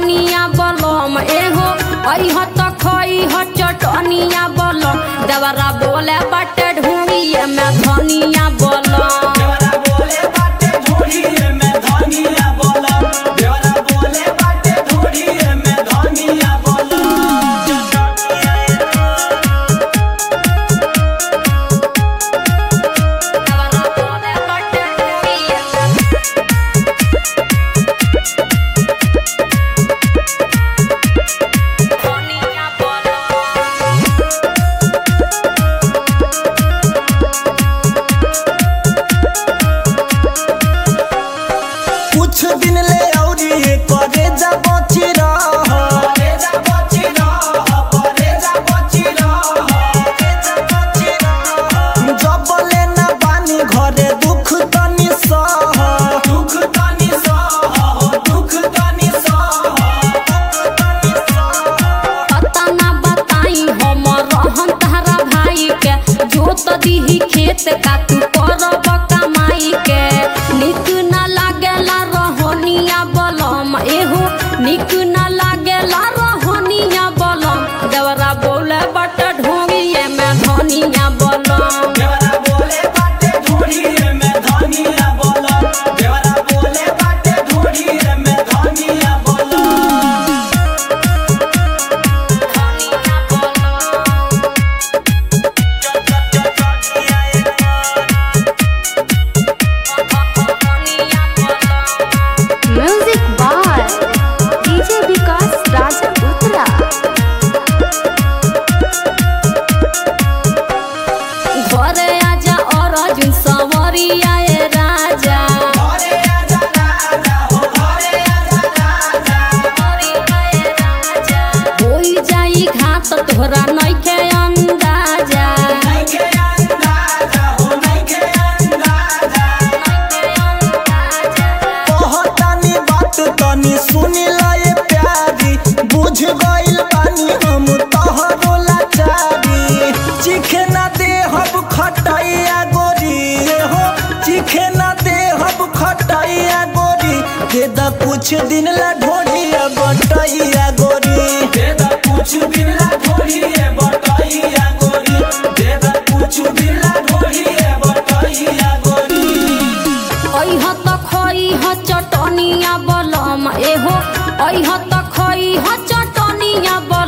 धनिया बलम एहो अइह त खइह चटनिया बलम देवरा बोले बटे ढूंढिए में धनिया बलम देवरा बोले बाटे ढोढ़िए में धनिया बोला देवरा बोले बाटे ढोढ़िए में धनिया बोला देवरा बोले बटे ढूंढिए में धनिया बलम कुछ दिन ले औरी करे जा बची रह परेजा बची रह परेजा बची रह जब ले ना बानी घरे दुख तनी सह दुख तनी सह दुख तनी सह पता ना बताई हम रहन तारा भाई के जोत दीही खेत का तू करब कमाई के निक ना लागेला रहनिया बलम एहो निक ना लागेला रहनिया बलम देवरा बोले बट ढोंगिए में धनिया बलम देवरा बोले बाटे ढोढ़िए में धनिया बोला देवरा बोले बाटे ढोढ़िए में धनिया बोला धनिया बलम धनिया बलम music by DJ Vikas Raja उत्तरा घरे आजा और अर्जुन सवरिया ए राजा घरे आजा राजा हो घरे आजा राजा होई जाई घात तोहरा नइखे अंदाजा नइखे अंदाजा हो नइखे अंदाजा कहतानी बात तनी सुनी लए प्यारी बुझ गइल बानी हम तोहरो लाचारी चिखे ना दे हब खटाइया गोरी हो चिखे ना दे हब खटाइया गोरी दे दा कुछ दिन ला ढोलिया बटैया गोरी देदा कुछ दिन ला ढोढ़िए बटैया गोरी देदा कुछ दिन ला ढोढ़िए बटैया गोरी अइह त खइह चटनिया बलम एहो अइह त खइह चटनिया बलम